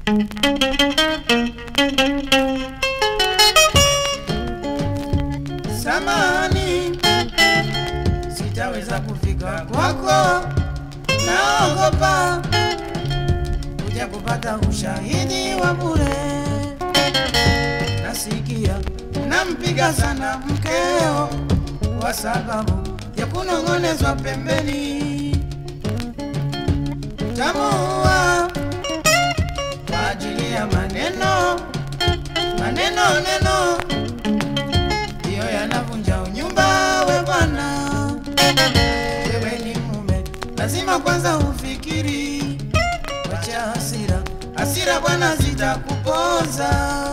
Samani, sitaweza kufika kwako, naogopa kuja kupata ushahidi wa bure. Nasikia unampiga sana mkeo kwa sababu ya kunong'onezwa pembeni. Tamuua kwa ajili ya maneno maneno neno ndiyo yanavunja unyumba. We bwana, wewe ni mume, lazima kwanza ufikiri. Wacha hasira, hasira bwana zitakupoza.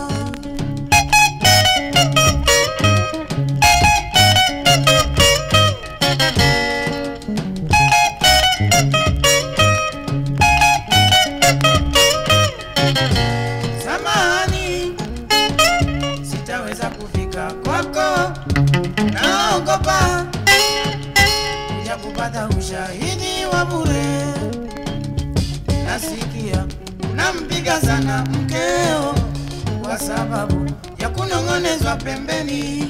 Samahani, sitaweza kufika kwako, naogopa kuja kupata ushahidi wa bure. Nasikia unampiga sana mkeo kwa sababu ya kunong'onezwa pembeni.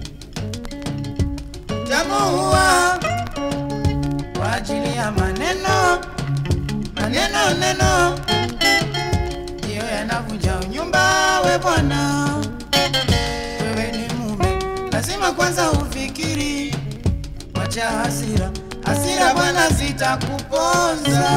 Tamuua kwa ajili ya maneno maneno neno ndiyo yanavunja unyumba. We bwana, wewe ni mume, lazima kwanza ufikiri. Wacha hasira, hasira bwana zitakuponza.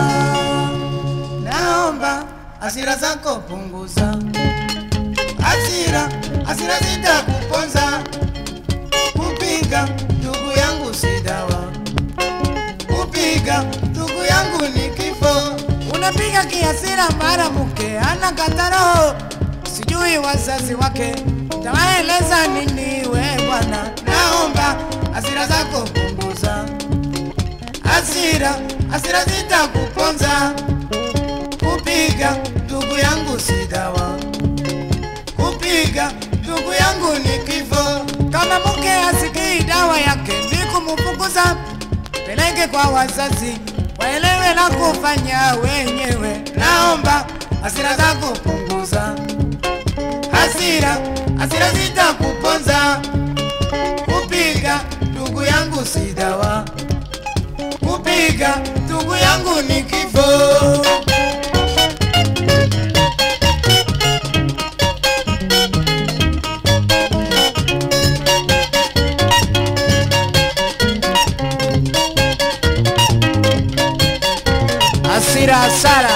Naomba hasira zako punguza, hasira, hasira zitakuponza. Kupiga ndugu yangu si dawa, kupiga ndugu yangu ni kifo. Unapiga kiasira mara mke ana kataro, sijui wazazi wake tawaeleza nini? We bwana, naomba hasira zako punguza, hasira hasira zitakuponza. Kupiga ndugu yangu si dawa, kupiga ndugu yangu ni kifo. Kama mke asikii dawa yake ni kumfukuza, peleke kwa wazazi waelewe la kufanya wenyewe. Naomba hasira zako punguza, hasira hasira zitakuponza. Kupiga ndugu yangu si dawa, kupiga ndugu yangu ni kifo. Hasira hasara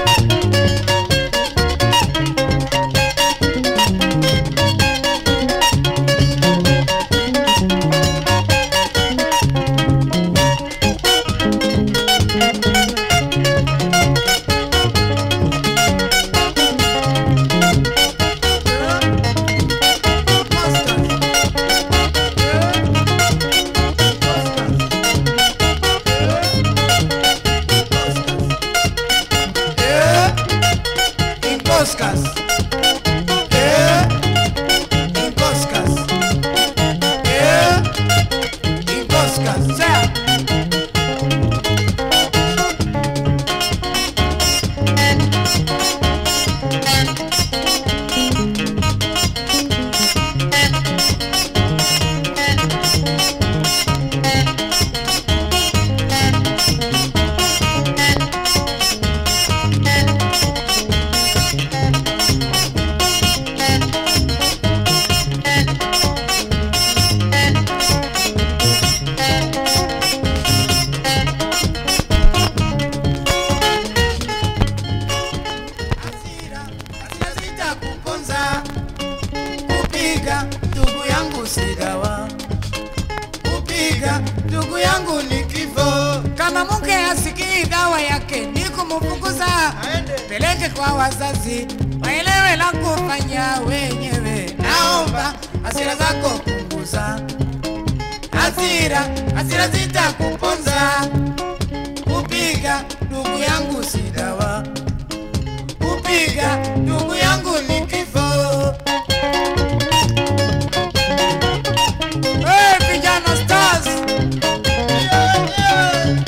Incoscas. Eh, Incoscas. Eh, Incoscas. Sea. Hasira, hasira zitakuponza. Kupiga ndugu yangu si dawa, kupiga ndugu yangu ni kifo. Kama mke asikii dawa yake ni kumfukuza, peleke kwa wazazi waelewe la kufanya wenyewe. Naomba hasira zako punguza, hasira hasira zitakuponza. Kupiga ndugu yangu si dawa kupiga ndugu yangu ni kifo. Hey, vijana stars! Yeah, yeah.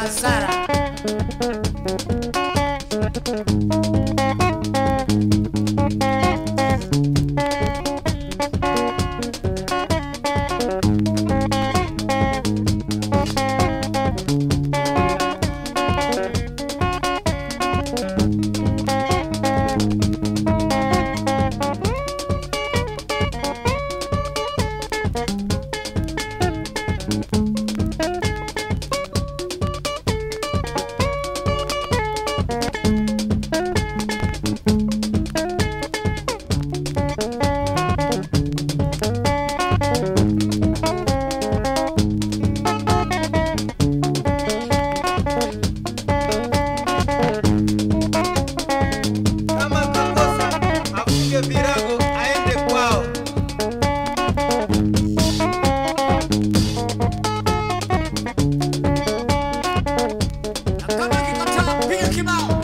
hasara. Kama kakosa afunge virago aende kwao. Na kama kikataa, piga kibao.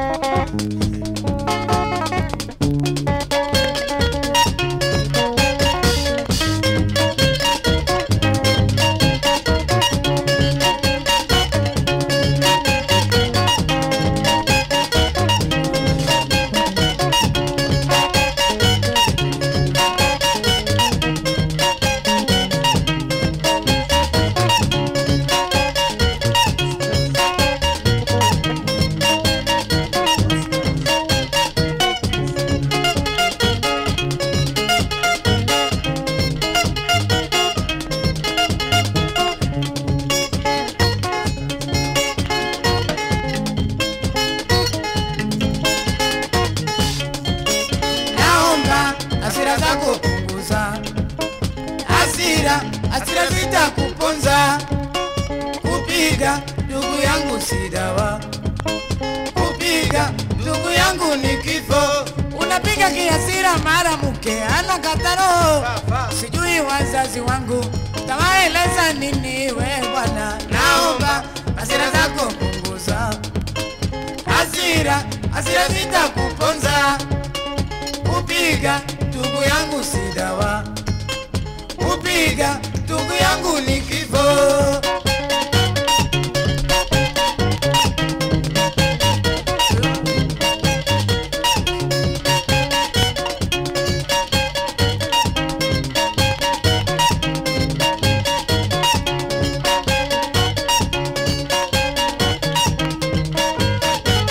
Naomba hasira zako punguza, hasira hasira zitakuponza. Kupiga ndugu yangu si dawa, kupiga ndugu yangu ni kifo. Unapiga kiasira, mara mke anakataro. Sijui wazazi wangu tawaeleza nini, we bwana. Naomba hasira zako punguza, hasira hasira zitakuponza kupiga ndugu yangu si dawa, kupiga ndugu yangu ni kifo.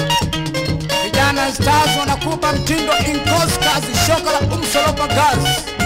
Vijana Stars wanakupa mtindo in course kazi shoka la umsolopa gas